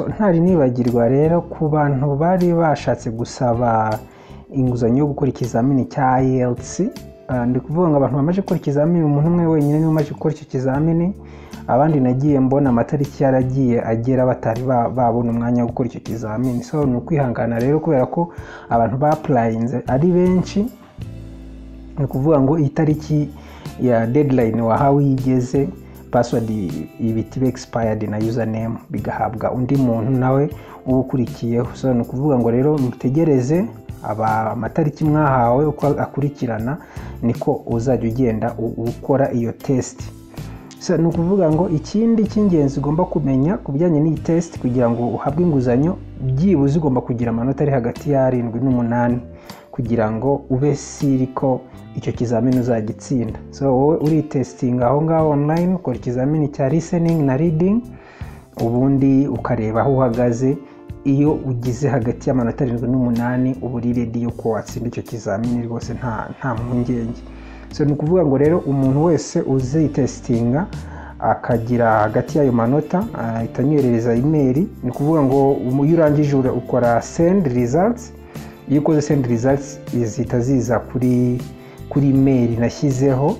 ntari nibagirwa rero ku bantu bari bashatse gusaba inguzanyo yo gukora ikizamini cya IELTS ndi kuvuga ngo abantu bamaze gukora ikizamini umuntu umwe wenyine niwe umaze gukora icyo kizamini abandi nagiye mbona amatariki yaragiye agera batari babona umwanya wo gukora icyo kizamini so ni ukwihangana rero kubera ko abantu bapurayinze ari benshi ni ukuvuga ngo itariki ya deadline wahawe iyo igeze pasiwadi ibiti be na username bigahabwa undi muntu nawe uba ukurikiyeho so ni ukuvuga ngo rero mutegereze aba amatariki mwahawe uko akurikirana niko uzajya ugenda ukora iyo tesiti ni ukuvuga ngo ikindi cy'ingenzi ugomba kumenya ku bijyanye n'iyi tesiti kugira ngo uhabwe inguzanyo byibuze ugomba kugira amanota ari hagati y'arindwi n'umunani kugira ngo ube siri ko icyo kizamini uzagitsinda so wowe uritesitinga aho ngaho online ukora ikizamini cya listening na reading ubundi ukareba aho uhagaze iyo ugize hagati y'amanota arindwi n'umunani uba uri redi yo kuba watsinda icyo kizamini rwose nta nta mpungenge so ni ukuvuga ngo rero umuntu wese uzitesitinga akagira hagati y'ayo manota ahita anyoherereza imeri ni ukuvuga ngo iyo urangije ukora sendi rizatsi iyo ukoze sendi rizatsi zihita ziza kuri kuri imeri nashyizeho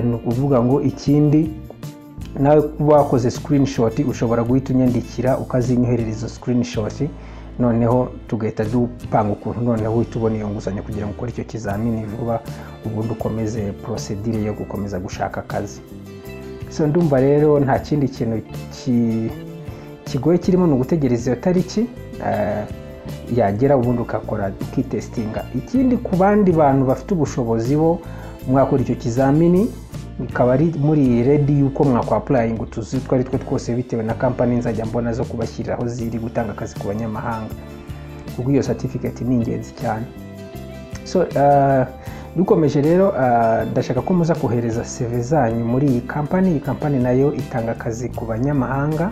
ni ukuvuga ngo ikindi nawe kuba wakoze sikirinishoti ushobora guhita unyandikira ukazinyoherereza sikirinishoti noneho tugahita dupanga ukuntu noneho uhita ubona iyo nguzanyo kugira ngo ukore icyo kizamini vuba ubundi ukomeze porosedire yo gukomeza gushaka akazi so ndumva rero nta kindi kintu kigoye kirimo ni ugutegereza iyo tariki yagera ubundi ugakora ukitesitinga ikindi ku bandi bantu bafite ubushobozi bo mwakora icyo kizamini bikaba ari muri redi yuko mwakwapurayinga utuzi utwo ari two twose bitewe na kampani nzajya mbona zo kubashyiriraho ziri gutanga akazi ku banyamahanga kuko iyo satifiketi ni ingenzi cyane so dukomeje rero ndashaka ko muza kohereza seve zanyu muri iyi kampani iyi kampani nayo itanga akazi ku banyamahanga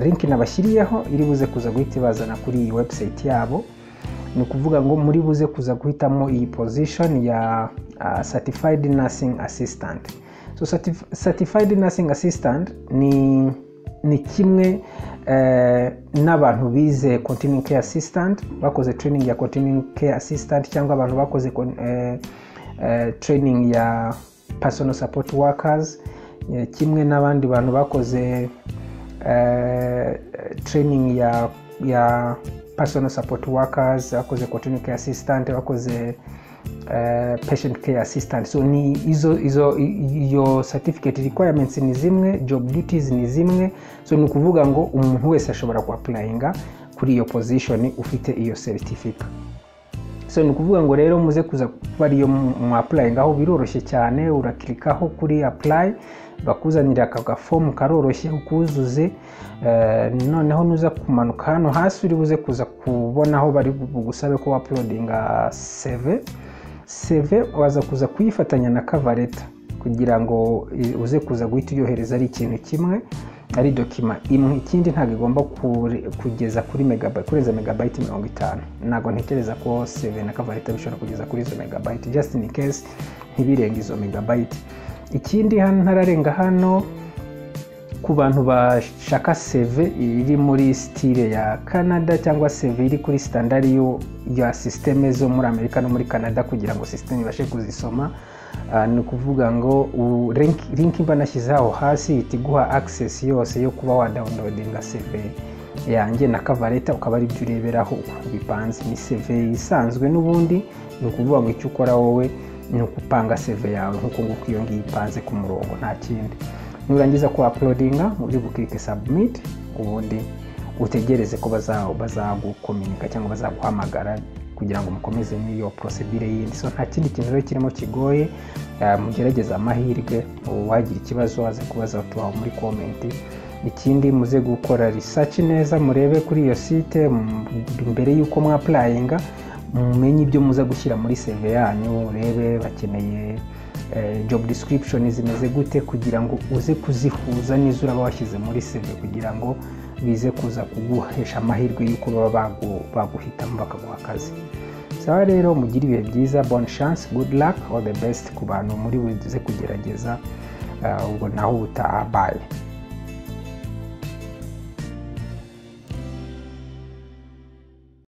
linki nabashyiriyeho iri buze kuza guhita ibazana kuri iyi webusayiti yabo ni ukuvuga ngo muri buze kuza guhitamo iyi pozishoni ya satifayidi nasingi asistanti satifayidi nasingi asistanti ni kimwe n'abantu bize kontinyu keya asistanti bakoze tereyiningi ya kontinyu keya asistanti cyangwa abantu bakoze tereyiningi ya pasono sapoti wakazi kimwe n'abandi bantu bakoze tereyiningi ya personal support workers bakoze continue care assistant bakoze uh, patient care assistant so ni izo izo iyo certificate requirements ni zimwe job duties ni zimwe so ni ukuvuga ngo umuntu wese ashobora kuapplyinga kuri iyo position ufite iyo certificate so ni ukuvuga ngo rero muze kuza kuba ariyo mwapulayingaho biroroshye cyane urakirikaho kuri apply bakuzanira aka gafomu karoroshye ukuzuze noneho nuza kumanuka hano hasi uri buze kuza kubona aho bari bugusabe ko wapulodinga seve seve waza kuza kuyifatanya na kavareta kugira ngo uze kuza guhita uyohereza ari ikintu kimwe ari dokima imwe ikindi ntabwo igomba kugeza kuri megabayiti kurenza megabayiti mirongo itanu ntabwo ntekereza ko seve na kavareta bishobora kugeza kuri izo megabayiti just in case ntibirenge izo megabayiti ikindi hano ntararenga hano ku bantu bashaka seve iri muri sitire ya canada cyangwa seve iri kuri sitandari ya sisiteme zo muri amerika no muri canada kugira ngo sisiteme ibashe kuzisoma ni ukuvuga ngo linki mba nashyize aho hasi ihita iguha agisesi yose yo kuba wadawunilodinga seve yanjye na kavareta ukaba ari byo ureberaho ukuntu bipanze ni seve isanzwe n'ubundi ni ukuvuga ngo icyo ukora wowe ni ukupanga seve yawe nk'uko nguko iyo ngiyo ipanze ku murongo nta kindi nurangiza ku apulodinga uri bukirike sabumiti ubundi utegereze ko bazagukominika cyangwa bazaguhamagara kugira ngo mukomeze n'iyo porosedire yindi so nta kindi kintu rero kirimo kigoye mugerageze amahirwe wagira ikibazo waze kubaza tubaho muri komenti ikindi muze gukora risaci neza murebe kuri iyo site mbere y'uko mwapurayinga mumenye ibyo muza gushyira muri seve yanyu urebe bakeneye job description zimeze gute kugira ngo uze kuzihuza n'izo uraba washyize muri seve kugira ngo bize kuza kuguhesha amahirwe y'uko baba baguhitamo bakaguha akazi sawa rero mugire ibihe byiza bon chance good luck all the best ku bantu muri buze kugerageza ubwo naho ubutaha baye